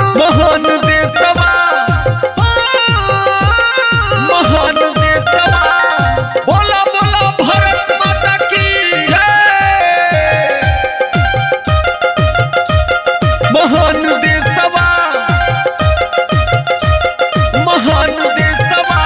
महान देशवा महान देशवा बोला बोला भारत माता की जय महान देशवा महान देशवा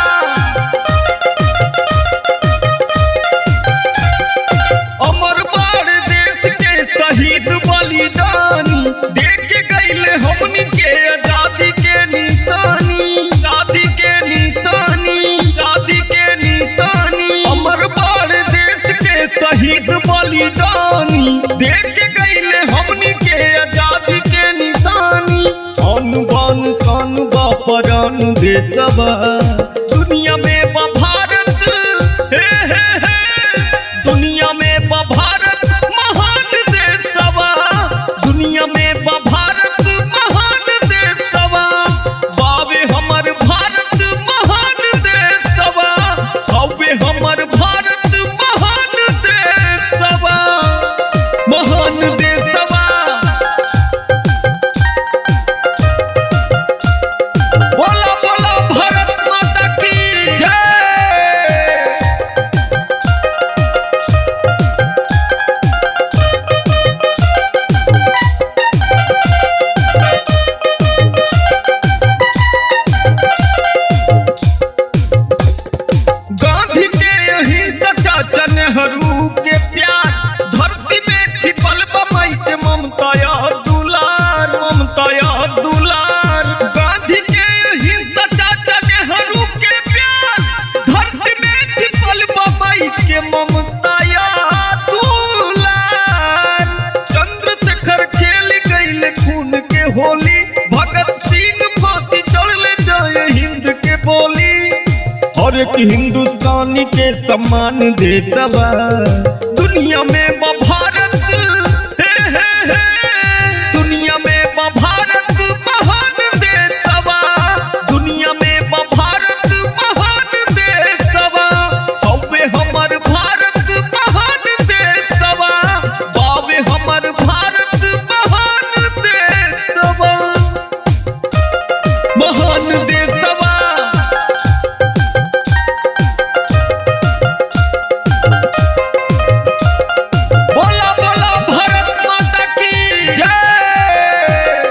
अमर बार देश के शहीद बलिदानी देख के गईले हमनी के आजादी के निशानी आजादी के निशानी आजादी के निशानी अमर बार देश के शहीद बलिदानी देख के गईले हमनी के आजादी के निशानी अन बन सन बपरन देशवा दुनिया में बा भारत हे हे हे दुनिया में बा भारत महान देशवा दुनिया में बा भारत महान देशवा बावे हमर भारत महान देशवा हवे हमर भारत महान देशवा महान देशवा बोला बोला भारत माता की जय गांधी के अहिंसा चाचा नेहरू के प्यार धरती में छिपल बमई के ममता या दुलार ममता या दुलार गांधी के अहिंसा चाचा नेहरू के प्यार धरती में छिपल बमई के ममता या दुलार चंद्रशेखर खेल गईल खून के होली भगत सिंह फांसी चढ़ले जय हिंद के बोली हर एक हिंदुस्तानी के सम्मान देशवा दुनिया में बा भारत हे हे हे दुनिया में बा भारत महान देशवा दुनिया में बा भारत महान देशवा हवे हमर भारत महान देशवा बावे हमर भारत महान देशवा महान देशवा बोला बोला भारत माता की जय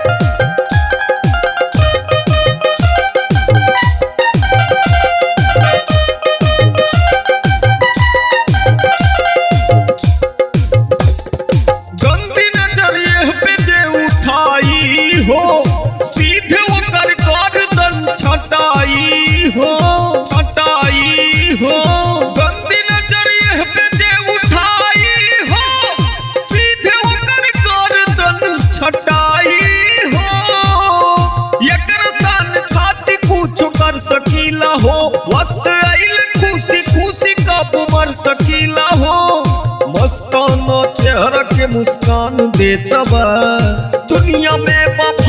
गंदी नजरिए पे जे उठाई हो सीधे ओकर गर्दन छटाई हो छटाई हो गंदी नजरिए पे जे उठाई हो सीधे ओकर गर्दन छटाई हो एकर सन खातिर कुछ कर सकीला हो वक्त आइल खुशी खुशी कब मर सकीला हो मस्ताना चेहरा के मुस्कान देशवा दुनिया में बा